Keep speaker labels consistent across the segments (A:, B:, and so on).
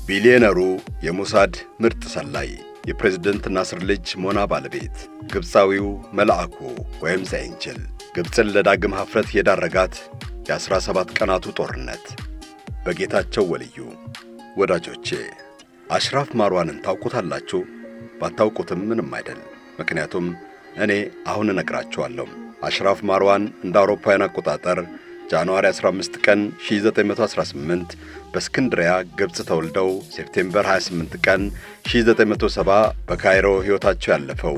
A: ቢሊዮነሩ የሞሳድ ምርጥ ሰላይ የፕሬዝደንት ናስር ልጅ ሞና ባለቤት ግብፃዊው መልአኩ ወይም ዘኤንጅል ግብፅን ለዳግም ኀፍረት የዳረጋት የዐሥራ ሰባት ቀናቱ ጦርነት በጌታቸው ወልዩ። ወዳጆቼ አሽራፍ ማርዋንን ታውቁታላችሁ? ባታውቁትም ምንም አይደል። ምክንያቱም እኔ አሁን እነግራችኋለሁ። አሽራፍ ማርዋን እንደ አውሮፓውያን አቆጣጠር ጃንዋሪ 15 ቀን 1918 በእስክንድሪያ ግብፅ ተወልደው ሴፕቴምበር 28 ቀን 1970 በካይሮ ሕይወታቸው ያለፈው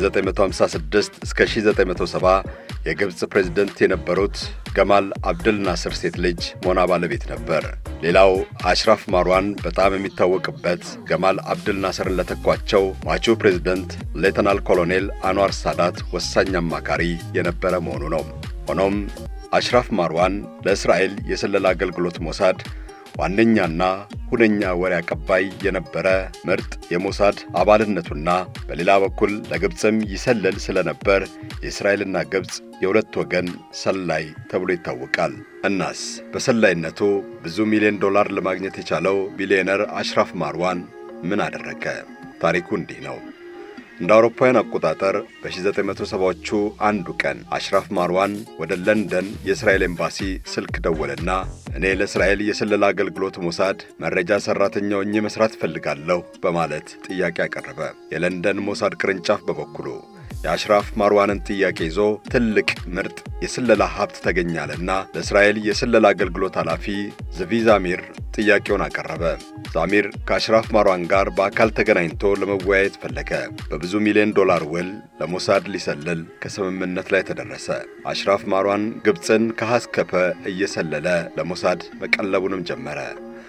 A: ከ1956 እስከ 1970 የግብፅ ፕሬዝደንት የነበሩት ገማል አብድል ናስር ሴት ልጅ ሞና ባለቤት ነበር። ሌላው አሽራፍ ማርዋን በጣም የሚታወቅበት ገማል አብድል ናስርን ለተኳቸው ሟቹ ፕሬዝደንት ሌተናል ኮሎኔል አንዋር ሳዳት ወሳኝ አማካሪ የነበረ መሆኑ ነው። ሆኖም አሽራፍ ማርዋን ለእስራኤል የስለላ አገልግሎት ሞሳድ ዋነኛና ሁነኛ ወሬ አቀባይ የነበረ ምርጥ የሞሳድ አባልነቱና በሌላ በኩል ለግብፅም ይሰልል ስለነበር የእስራኤልና ግብፅ የሁለት ወገን ሰላይ ተብሎ ይታወቃል። እናስ በሰላይነቱ ብዙ ሚሊዮን ዶላር ለማግኘት የቻለው ቢሊዮነር አሽራፍ ማርዋን ምን አደረገ? ታሪኩ እንዲህ ነው። እንደ አውሮፓውያን አቆጣጠር በ1970ዎቹ አንዱ ቀን አሽራፍ ማርዋን ወደ ለንደን የእስራኤል ኤምባሲ ስልክ ደወለና እኔ ለእስራኤል የስለላ አገልግሎት ሞሳድ መረጃ ሠራተኛ ሆኜ መሥራት እፈልጋለሁ በማለት ጥያቄ አቀረበ። የለንደን ሞሳድ ቅርንጫፍ በበኩሉ የአሽራፍ ማርዋንን ጥያቄ ይዞ ትልቅ ምርጥ የስለላ ሀብት ተገኛለና ለእስራኤል የስለላ አገልግሎት ኃላፊ ዝቪ ዛሚር ጥያቄውን አቀረበ። ዛሚር ከአሽራፍ ማርዋን ጋር በአካል ተገናኝቶ ለመወያየት ፈለገ። በብዙ ሚሊዮን ዶላር ውል ለሞሳድ ሊሰልል ከስምምነት ላይ ተደረሰ። አሽራፍ ማርዋን ግብፅን ከሐስከፐ እየሰለለ ለሞሳድ መቀለቡንም ጀመረ።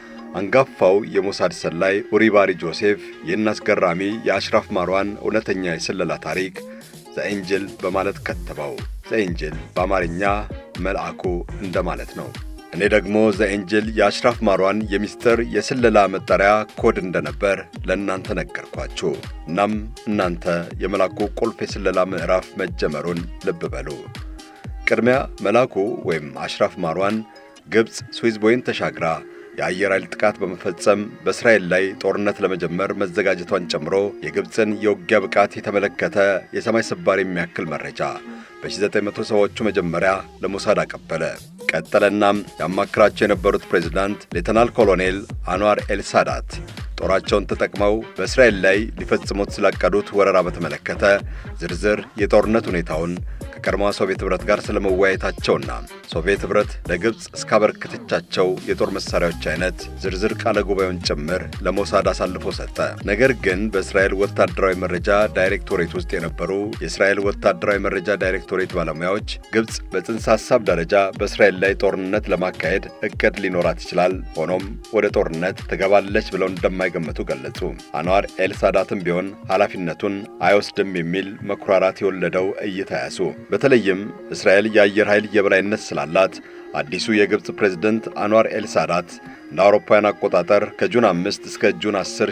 A: አንጋፋው የሞሳድ ሰላይ ኡሪባሪ ጆሴፍ ይህን አስገራሚ የአሽራፍ ማርዋን እውነተኛ የስለላ ታሪክ ዘኤንጅል በማለት ከተበው። ዘኤንጅል በአማርኛ መልአኩ እንደማለት ነው። እኔ ደግሞ ዘኤንጅል የአሽራፍ ማርዋን የሚስጥር የስለላ መጠሪያ ኮድ እንደነበር ለእናንተ ነገርኳችሁ። እናም እናንተ የመልአኩ ቁልፍ የስለላ ምዕራፍ መጀመሩን ልብ በሉ። ቅድሚያ መልአኩ ወይም አሽራፍ ማርዋን ግብፅ ስዊዝ ቦይን ተሻግራ የአየር ኃይል ጥቃት በመፈጸም በእስራኤል ላይ ጦርነት ለመጀመር መዘጋጀቷን ጨምሮ የግብፅን የውጊያ ብቃት የተመለከተ የሰማይ ስባሪ የሚያክል መረጃ በ1970ዎቹ መጀመሪያ ለሞሳድ አቀበለ። ቀጠለናም ያማክራቸው የነበሩት ፕሬዝዳንት ሌተናል ኮሎኔል አንዋር ኤልሳዳት ጦራቸውን ተጠቅመው በእስራኤል ላይ ሊፈጽሙት ስላቀዱት ወረራ በተመለከተ ዝርዝር የጦርነት ሁኔታውን ከቀድሞዋ ሶቪየት ኅብረት ጋር ስለመወያየታቸውና ሶቪየት ኅብረት ለግብፅ እስካበረከተቻቸው የጦር መሣሪያዎች አይነት ዝርዝር ቃለ ጉባኤውን ጭምር ለሞሳድ አሳልፎ ሰጠ። ነገር ግን በእስራኤል ወታደራዊ መረጃ ዳይሬክቶሬት ውስጥ የነበሩ የእስራኤል ወታደራዊ መረጃ ዳይሬክቶሬት ባለሙያዎች ግብፅ በጽንሰ ሐሳብ ደረጃ በእስራኤል ላይ ጦርነት ለማካሄድ እቅድ ሊኖራት ይችላል፣ ሆኖም ወደ ጦርነት ትገባለች ብለው እንደማይገምቱ ገለጹ። አንዋር ኤልሳዳትም ቢሆን ኃላፊነቱን አይወስድም የሚል መኩራራት የወለደው እይታ ያሱ። በተለይም እስራኤል የአየር ኃይል የበላይነት ስላላት አዲሱ የግብፅ ፕሬዝደንት አንዋር ኤልሳዳት እንደ አውሮፓውያን አቆጣጠር ከጁን 5 እስከ ጁን 10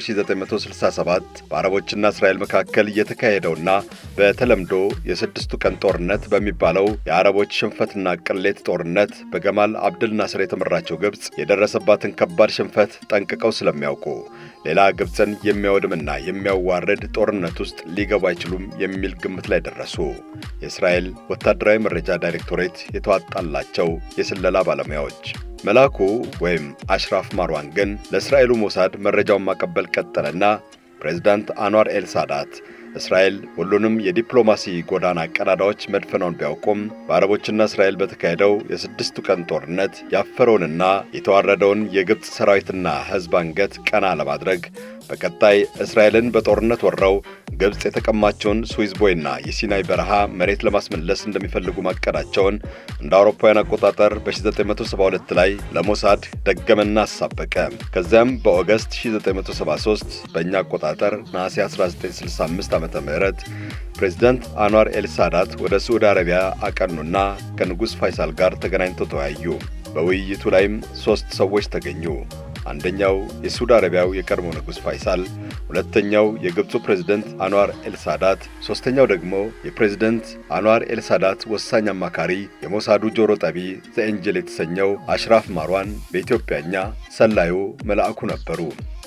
A: 1967 በአረቦችና እስራኤል መካከል የተካሄደውና በተለምዶ የስድስቱ ቀን ጦርነት በሚባለው የአረቦች ሽንፈትና ቅሌት ጦርነት በገማል አብድል ናስር የተመራቸው ግብፅ የደረሰባትን ከባድ ሽንፈት ጠንቅቀው ስለሚያውቁ ሌላ ግብፅን የሚያወድምና የሚያዋርድ ጦርነት ውስጥ ሊገቡ አይችሉም የሚል ግምት ላይ ደረሱ። የእስራኤል ወታደራዊ መረጃ ዳይሬክቶሬት የተዋጣላቸው የስለላ ባለሙያዎች መልአኩ ወይም አሽራፍ ማርዋን ግን ለእስራኤሉ ሞሳድ መረጃውን ማቀበል ቀጠለና ፕሬዝዳንት አንዋር ኤልሳዳት እስራኤል ሁሉንም የዲፕሎማሲ ጎዳና ቀዳዳዎች መድፈናውን ቢያውቁም በአረቦችና እስራኤል በተካሄደው የስድስቱ ቀን ጦርነት ያፈረውንና የተዋረደውን የግብፅ ሰራዊትና ሕዝብ አንገት ቀና ለማድረግ በቀጣይ እስራኤልን በጦርነት ወረው ግብፅ የተቀማቸውን ስዊዝ ቦይና የሲናይ በረሃ መሬት ለማስመለስ እንደሚፈልጉ ማቀዳቸውን እንደ አውሮፓውያን አቆጣጠር በ1972 ላይ ለሞሳድ ደገመና አሳበቀ። ከዚያም በኦገስት 1973 በእኛ አቆጣጠር ነሐሴ 1965 ዓ ም ፕሬዚዳንት አንዋር ኤልሳዳት ወደ ሳዑዲ አረቢያ አቀኑና ከንጉሥ ፋይሳል ጋር ተገናኝተው ተወያዩ። በውይይቱ ላይም ሦስት ሰዎች ተገኙ። አንደኛው የሳዑዲ አረቢያው የቀድሞ ንጉሥ ፋይሳል፣ ሁለተኛው የግብፁ ፕሬዝደንት አንዋር ኤልሳዳት፣ ሦስተኛው ደግሞ የፕሬዝደንት አንዋር ኤልሳዳት ወሳኝ አማካሪ የሞሳዱ ጆሮ ጠቢ ዘኤንጀል የተሰኘው አሽራፍ ማርዋን በኢትዮጵያኛ ሰላዩ መልአኩ ነበሩ።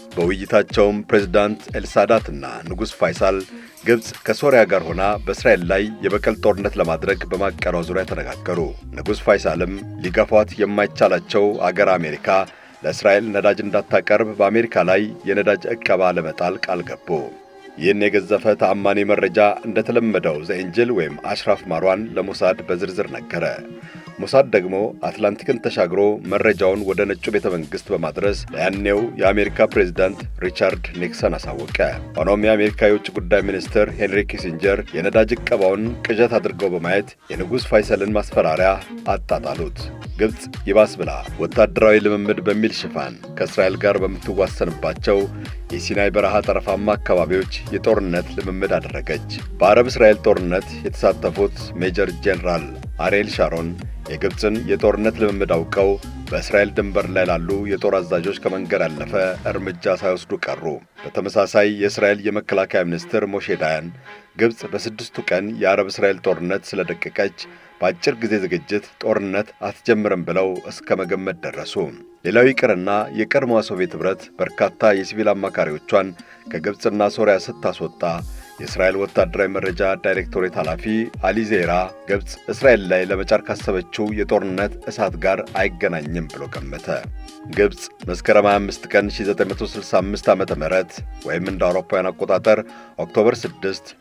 A: በውይይታቸውም ፕሬዝዳንት ኤልሳዳትና ንጉሥ ፋይሳል ግብፅ ከሶሪያ ጋር ሆና በእስራኤል ላይ የበቀል ጦርነት ለማድረግ በማቀዷ ዙሪያ ተነጋገሩ። ንጉሥ ፋይሳልም ሊገፏት የማይቻላቸው አገር አሜሪካ ለእስራኤል ነዳጅ እንዳታቀርብ በአሜሪካ ላይ የነዳጅ ዕቀባ ለመጣል ቃል ገቡ። ይህን የገዘፈ ተአማኒ መረጃ እንደተለመደው ዘኤንጅል ወይም አሽራፍ ማሯን ለሞሳድ በዝርዝር ነገረ። ሞሳድ ደግሞ አትላንቲክን ተሻግሮ መረጃውን ወደ ነጩ ቤተ መንግሥት በማድረስ ለያኔው የአሜሪካ ፕሬዝዳንት ሪቻርድ ኒክሰን አሳወቀ። ሆኖም የአሜሪካ የውጭ ጉዳይ ሚኒስትር ሄንሪ ኪሲንጀር የነዳጅ ዕቀባውን ቅዠት አድርገው በማየት የንጉሥ ፋይሰልን ማስፈራሪያ አጣጣሉት። ግብፅ ይባስ ብላ ወታደራዊ ልምምድ በሚል ሽፋን ከእስራኤል ጋር በምትዋሰንባቸው የሲናይ በረሃ ጠረፋማ አካባቢዎች የጦርነት ልምምድ አደረገች። በአረብ እስራኤል ጦርነት የተሳተፉት ሜጀር ጄኔራል አሬል ሻሮን የግብፅን የጦርነት ልምምድ አውቀው በእስራኤል ድንበር ላይ ላሉ የጦር አዛዦች ከመንገድ ያለፈ እርምጃ ሳይወስዱ ቀሩ። በተመሳሳይ የእስራኤል የመከላከያ ሚኒስትር ሞሼ ዳያን ግብፅ በስድስቱ ቀን የአረብ እስራኤል ጦርነት ስለደቀቀች በአጭር ጊዜ ዝግጅት ጦርነት አትጀምርም ብለው እስከ መገመት ደረሱ። ሌላው ይቅርና የቀድሞዋ ሶቪየት ኅብረት በርካታ የሲቪል አማካሪዎቿን ከግብፅና ሶሪያ ስታስወጣ የእስራኤል ወታደራዊ መረጃ ዳይሬክቶሬት ኃላፊ አሊ ዜራ ግብፅ እስራኤል ላይ ለመጫር ካሰበችው የጦርነት እሳት ጋር አይገናኝም ብሎ ገመተ። ግብፅ መስከረም 25 ቀን 1965 ዓ ም ወይም እንደ አውሮፓውያን አቆጣጠር ኦክቶበር 6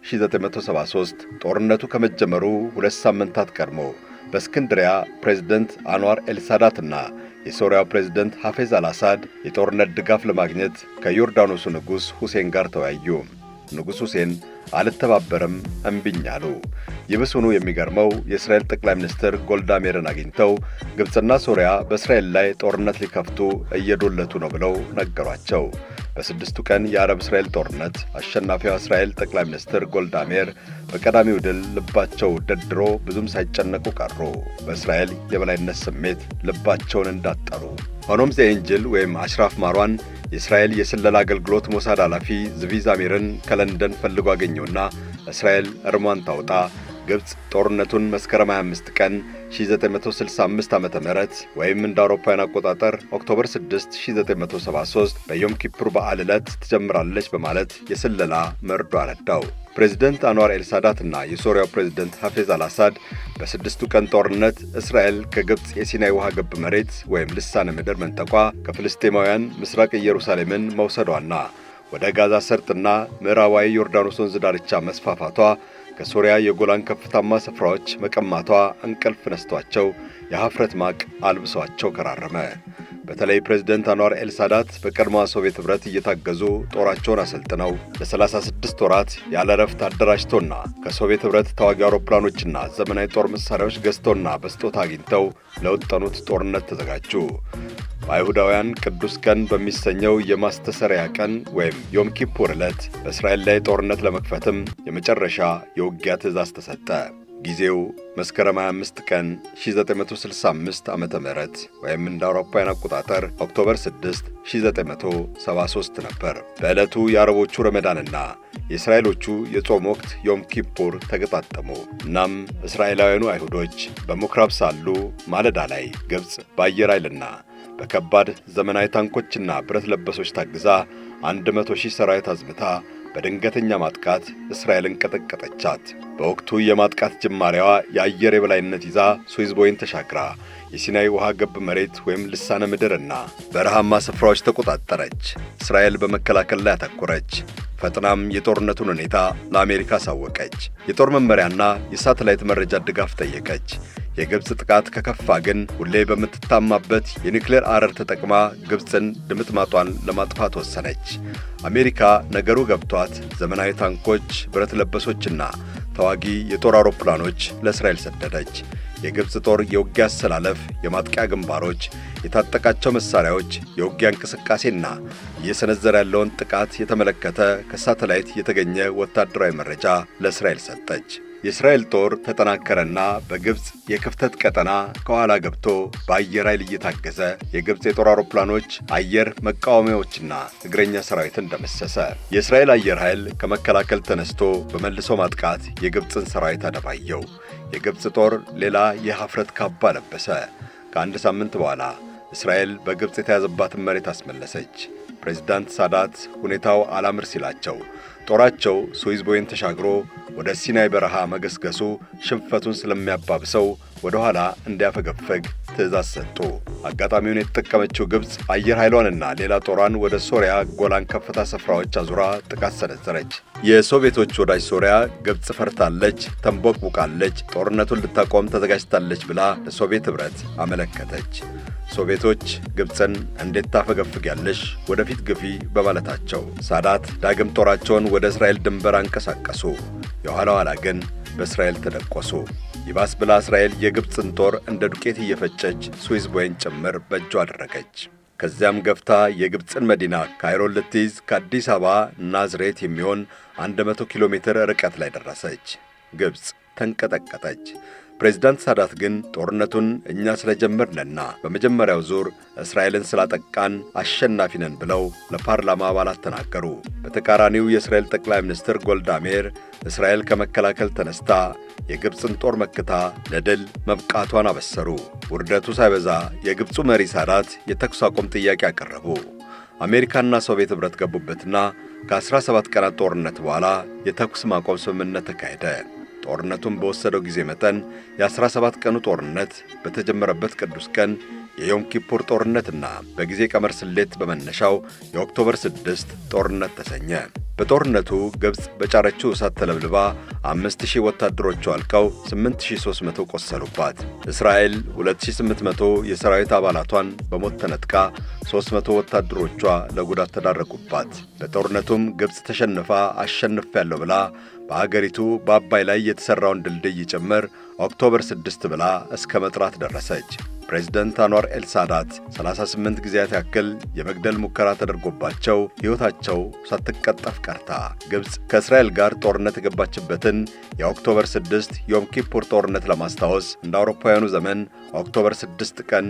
A: 1973 ጦርነቱ ከመጀመሩ ሁለት ሳምንታት ቀድሞ በእስክንድሪያ ፕሬዝደንት አንዋር ኤልሳዳትና የሶሪያው ፕሬዝደንት ሐፌዝ አልአሳድ የጦርነት ድጋፍ ለማግኘት ከዮርዳኖሱ ንጉሥ ሁሴን ጋር ተወያዩ። ንጉሥ ሁሴን አልተባበረም እምቢኝ አሉ። ይብሱኑ የሚገርመው የእስራኤል ጠቅላይ ሚኒስትር ጎልዳ ሜርን አግኝተው ግብፅና ሶሪያ በእስራኤል ላይ ጦርነት ሊከፍቱ እየዶለቱ ነው ብለው ነገሯቸው። በስድስቱ ቀን የአረብ እስራኤል ጦርነት አሸናፊዋ እስራኤል ጠቅላይ ሚኒስትር ጎልዳ ሜር በቀዳሚው ድል ልባቸው ደድሮ ብዙም ሳይጨነቁ ቀሩ። በእስራኤል የበላይነት ስሜት ልባቸውን እንዳጠሩ። ሆኖም ዘኤንጅል ወይም አሽራፍ ማሯን የእስራኤል የስለላ አገልግሎት ሞሳድ ኃላፊ ዝቪ ዛሚርን ከለንደን ፈልጎ አገኘውና እስራኤል እርሟን ታውጣ ግብፅ ጦርነቱን መስከረም 25 ቀን 1965 ዓ ም ወይም እንደ አውሮፓውያን አቆጣጠር ኦክቶበር 6 1973 በዮም ኪፑር በዓል ዕለት ትጀምራለች በማለት የስለላ መርዶ አረዳው። ፕሬዚደንት አንዋር ኤልሳዳት እና የሶሪያው ፕሬዚደንት ሐፌዝ አልአሳድ በስድስቱ ቀን ጦርነት እስራኤል ከግብፅ የሲናይ ውሃ ገብ መሬት ወይም ልሳነ ምድር መንጠቋ፣ ከፍልስጤማውያን ምስራቅ ኢየሩሳሌምን መውሰዷና ወደ ጋዛ ሰርጥና ምዕራባዊ ዮርዳኖስ ወንዝ ዳርቻ መስፋፋቷ ከሶሪያ የጎላን ከፍታማ ስፍራዎች መቀማቷ እንቅልፍ ነስቷቸው የኀፍረት ማቅ አልብሷቸው ከራረመ። በተለይ ፕሬዝደንት አንዋር ኤልሳዳት በቀድሞዋ ሶቪየት ኅብረት እየታገዙ ጦራቸውን አሰልጥነው ለ36 ወራት ያለ ረፍት አደራጅቶና ከሶቪየት ኅብረት ተዋጊ አውሮፕላኖችና ዘመናዊ ጦር መሣሪያዎች ገዝተውና በስጦታ አግኝተው ለወጠኑት ጦርነት ተዘጋጁ። በአይሁዳውያን ቅዱስ ቀን በሚሰኘው የማስተሰሪያ ቀን ወይም ዮም ኪፑር ዕለት በእስራኤል ላይ ጦርነት ለመክፈትም የመጨረሻ የውጊያ ትእዛዝ ተሰጠ። ጊዜው መስከረም 25 ቀን 1965 ዓ ም ወይም እንደ አውሮፓውያን አቆጣጠር ኦክቶበር 6 1973 ነበር። በዕለቱ የአረቦቹ ረመዳንና የእስራኤሎቹ የጾም ወቅት ዮም ኪፑር ተገጣጠሙ። እናም እስራኤላውያኑ አይሁዶች በምኵራብ ሳሉ ማለዳ ላይ ግብፅ በአየር ኃይልና በከባድ ዘመናዊ ታንኮችና ብረት ለበሶች ታግዛ አንድ መቶ ሺህ ሰራዊት አዝምታ በድንገተኛ ማጥቃት እስራኤልን ቀጠቀጠቻት። በወቅቱ የማጥቃት ጅማሬዋ የአየር የበላይነት ይዛ ስዊዝ ቦይን ተሻግራ የሲናይ ውሃ ገብ መሬት ወይም ልሳነ ምድርና በረሃማ ስፍራዎች ተቆጣጠረች። እስራኤል በመከላከል ላይ አተኮረች። ፈጥናም የጦርነቱን ሁኔታ ለአሜሪካ አሳወቀች። የጦር መመሪያና የሳተላይት መረጃ ድጋፍ ጠየቀች። የግብፅ ጥቃት ከከፋ ግን ሁሌ በምትታማበት የኒውክሌር አረር ተጠቅማ ግብፅን ድምጥማጧን ለማጥፋት ወሰነች። አሜሪካ ነገሩ ገብቷት ዘመናዊ ታንኮች፣ ብረት ለበሶችና ተዋጊ የጦር አውሮፕላኖች ለእስራኤል ሰደደች። የግብፅ ጦር የውጊያ አሰላለፍ፣ የማጥቂያ ግንባሮች፣ የታጠቃቸው መሳሪያዎች፣ የውጊያ እንቅስቃሴና እየሰነዘረ ያለውን ጥቃት የተመለከተ ከሳተላይት የተገኘ ወታደራዊ መረጃ ለእስራኤል ሰጠች። የእስራኤል ጦር ተጠናከረና በግብፅ የክፍተት ቀጠና ከኋላ ገብቶ በአየር ኃይል እየታገዘ የግብፅ የጦር አውሮፕላኖች አየር መቃወሚያዎችና እግረኛ ሰራዊትን ደመሰሰ። የእስራኤል አየር ኃይል ከመከላከል ተነስቶ በመልሶ ማጥቃት የግብፅን ሰራዊት አደባየው። የግብፅ ጦር ሌላ የኀፍረት ካባ ለበሰ። ከአንድ ሳምንት በኋላ እስራኤል በግብፅ የተያዘባትን መሬት አስመለሰች። ፕሬዝዳንት ሳዳት ሁኔታው አላምር ሲላቸው ጦራቸው ስዊዝ ቦይን ተሻግሮ ወደ ሲናይ በረሃ መገስገሱ ሽንፈቱን ስለሚያባብሰው ወደ ኋላ እንዲያፈገፈግ ትእዛዝ ሰጡ። አጋጣሚውን የተጠቀመችው ግብፅ አየር ኃይሏንና ሌላ ጦሯን ወደ ሶሪያ ጎላን ከፍታ ስፍራዎች አዙራ ጥቃት ሰነዘረች። የሶቪየቶች ወዳጅ ሶሪያ ግብፅ ፈርታለች፣ ተንቦቅቡቃለች፣ ጦርነቱን ልታቆም ተዘጋጅታለች ብላ ለሶቪየት ኅብረት አመለከተች። ሶቪየቶች ግብፅን እንዴት ታፈገፍጊያለሽ? ወደፊት ግፊ በማለታቸው ሳዳት ዳግም ጦራቸውን ወደ እስራኤል ድንበር አንቀሳቀሱ። የኋላ ኋላ ግን በእስራኤል ተደቆሱ። ይባስ ብላ እስራኤል የግብፅን ጦር እንደ ዱቄት እየፈጨች ስዊዝ ቦይን ጭምር በእጇ አደረገች። ከዚያም ገፍታ የግብፅን መዲና ካይሮን ልትይዝ ከአዲስ አበባ ናዝሬት የሚሆን 100 ኪሎ ሜትር ርቀት ላይ ደረሰች። ግብፅ ተንቀጠቀጠች። ፕሬዝዳንት ሳዳት ግን ጦርነቱን እኛ ስለጀመርንና በመጀመሪያው ዙር እስራኤልን ስላጠቃን አሸናፊ ነን ብለው ለፓርላማ አባላት ተናገሩ። በተቃራኒው የእስራኤል ጠቅላይ ሚኒስትር ጎልዳ ሜር እስራኤል ከመከላከል ተነስታ የግብፅን ጦር መክታ ለድል መብቃቷን አበሰሩ። ውርደቱ ሳይበዛ የግብፁ መሪ ሳዳት የተኩስ አቁም ጥያቄ አቀረቡ። አሜሪካና ሶቪየት ኅብረት ገቡበትና ከ17 ቀናት ጦርነት በኋላ የተኩስ ማቆም ስምምነት ተካሄደ። ጦርነቱን በወሰደው ጊዜ መጠን የ17 ቀኑ ጦርነት በተጀመረበት ቅዱስ ቀን የዮም ኪፑር ጦርነትና በጊዜ ቀመር ስሌት በመነሻው የኦክቶበር 6 ጦርነት ተሰኘ። በጦርነቱ ግብፅ በጫረችው እሳት ተለብልባ 5000 ወታደሮቿ አልቀው 8300 ቆሰሉባት። እስራኤል 2800 የሰራዊት አባላቷን በሞት ተነጥቃ 300 ወታደሮቿ ለጉዳት ተዳረጉባት። በጦርነቱም ግብፅ ተሸንፋ አሸንፊያለሁ ብላ በአገሪቱ በአባይ ላይ የተሠራውን ድልድይ ጭምር ኦክቶበር 6 ብላ እስከ መጥራት ደረሰች። ፕሬዝደንት አንዋር ኤልሳዳት 38 ጊዜያት ያክል የመግደል ሙከራ ተደርጎባቸው ሕይወታቸው ሳትቀጠፍ ቀርታ ግብፅ ከእስራኤል ጋር ጦርነት የገባችበትን የኦክቶበር 6 ዮም ኪፑር ጦርነት ለማስታወስ እንደ አውሮፓውያኑ ዘመን ኦክቶበር 6 ቀን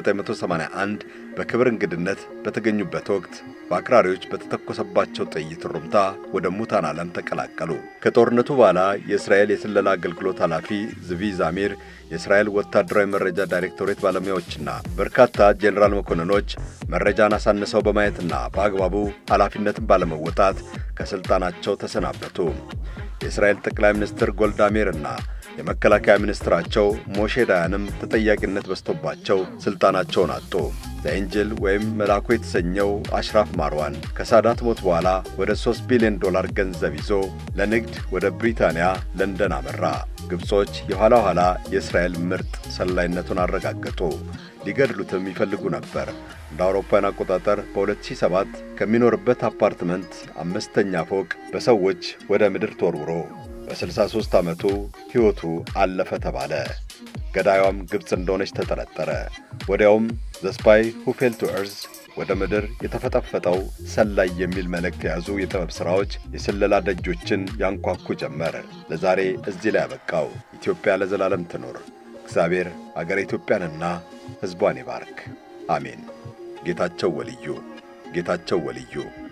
A: 1981 በክብር እንግድነት በተገኙበት ወቅት በአክራሪዎች በተተኮሰባቸው ጥይት ሩምታ ወደ ሙታን ዓለም ተቀላቀሉ። ከጦርነቱ በኋላ የእስራኤል የስለላ አገልግሎት ኃላፊ ዝቪ ዛሚር የእስራኤል ወታደራዊ መረጃ ዳይሬክቶሬት ባለሙያዎችና በርካታ ጄኔራል መኮንኖች መረጃን አሳንሰው በማየትና በአግባቡ ኃላፊነትን ባለመወጣት ከሥልጣናቸው ተሰናበቱ። የእስራኤል ጠቅላይ ሚኒስትር ጎልዳ ሜርና የመከላከያ ሚኒስትራቸው ሞሼ ዳያንም ተጠያቂነት በዝቶባቸው ሥልጣናቸውን አጡ። ዘኤንጅል ወይም መልአኩ የተሰኘው አሽራፍ ማርዋን ከሳዳት ሞት በኋላ ወደ 3 ቢሊዮን ዶላር ገንዘብ ይዞ ለንግድ ወደ ብሪታንያ ለንደን አመራ። ግብጾች የኋላ ኋላ የእስራኤል ምርጥ ሰላይነቱን አረጋገጡ። ሊገድሉትም ይፈልጉ ነበር። እንደ አውሮፓውያን አቆጣጠር በ2007 ከሚኖርበት አፓርትመንት አምስተኛ ፎቅ በሰዎች ወደ ምድር ተወርውሮ በ63 ዓመቱ ሕይወቱ አለፈ ተባለ። ገዳዩም ግብፅ እንደሆነች ተጠረጠረ። ወዲያውም ዘስፓይ ሁ ፌል ቱ እርዝ ወደ ምድር የተፈጠፈጠው ሰላይ የሚል መልእክት የያዙ የጥበብ ሥራዎች የስለላ ደጆችን ያንኳኩ ጀመር። ለዛሬ እዚህ ላይ ያበቃው። ኢትዮጵያ ለዘላለም ትኖር። እግዚአብሔር አገረ ኢትዮጵያንና ሕዝቧን ይባርክ። አሜን። ጌታቸው ወልዩ ጌታቸው ወልዩ